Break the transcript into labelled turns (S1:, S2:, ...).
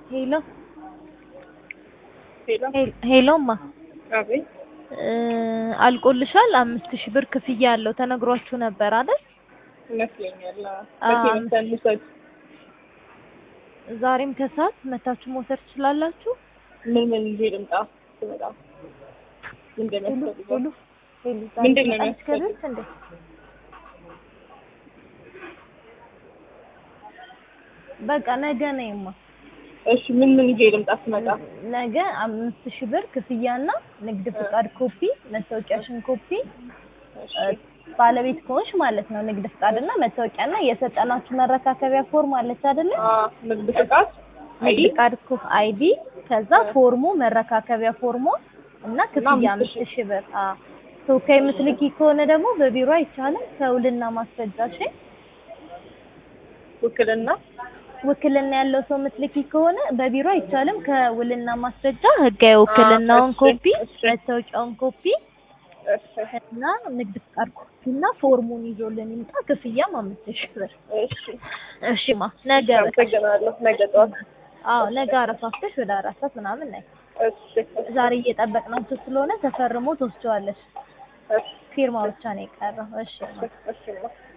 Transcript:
S1: ሄሎ
S2: ሄሎ
S1: ሄሎማ
S2: አቤት
S1: እ አልቆልሻል አምስት ሺህ ብር ክፍያ ያለው ተነግሯችሁ ነበር አይደል?
S2: ይመስለኛል።
S1: አዎ።
S2: መቼ መሰል ልውሰድ?
S1: ዛሬም ከሰዓት መታችሁ መውሰድ ትችላላችሁ።
S2: ምን ምን ይዤ ልምጣ ስመጣ? ምን
S1: ሄሎ
S2: እንደሚያስፈልገው?
S1: ሄሎ ሄሎ
S2: ምንድን ነው
S1: ዛሬ
S2: የሚያስፈልገው?
S1: ከቤት እንዴ? በቃ ነገ ነይማ።
S2: እሺ ምን ምን ይዤ ልምጣ ስመጣ?
S1: ነገ አምስት ሺህ ብር ክፍያና ንግድ ፍቃድ ኮፒ፣ መታወቂያሽን ኮፒ
S2: እሺ
S1: እ ባለቤት ከሆንሽ ማለት ነው። ንግድ ፍቃድና መታወቂያና የሰጠናችሁ መረካከቢያ ፎርም አለች አይደለ?
S2: አ ንግድ ፍቃድ አይዲ
S1: ንግድ ፍቃድ ኮ አይዲ ከዛ ፎርሙ መረካከቢያ ፎርሙ እና ክፍያ
S2: አምስት
S1: አምስት
S2: ሺህ።
S1: ሺህ ብር። አዎ ተወካይ የምትልኪ ከሆነ ደግሞ በቢሮ አይቻልም። ከውልና ማስረጃሽ
S2: ውክልና
S1: ውክልና ያለው ሰው የምትልኪ ከሆነ በቢሮ አይቻልም። ከውልና ማስረጃ ህጋዊ ውክልናውን
S2: እሺ፣
S1: ኮፒ፣
S2: እሺ።
S1: መታወቂያውን ኮፒ
S2: እሺ
S1: እና ንግድ ፍቃድ ኮፒ እና ፎርሙን ይዞልን ይምጣ። ክፍያም አምስት ሺህ ብር።
S2: እሺ
S1: እሺማ ነገ በቃ
S2: አመሰግናለሁ። ነገ ጠዋት
S1: አዎ ነገ አረፋፍተሽ ወደ አራት ሰዓት ምናምን ነይ።
S2: እሺ
S1: ዛሬ እየጠበቅናቸው ስለሆነ ተፈርሞ ትወስጂዋለሽ።
S2: እሺ
S1: ፊርማ ብቻ ነው የቀረው። እሺ
S2: እሺ እሺ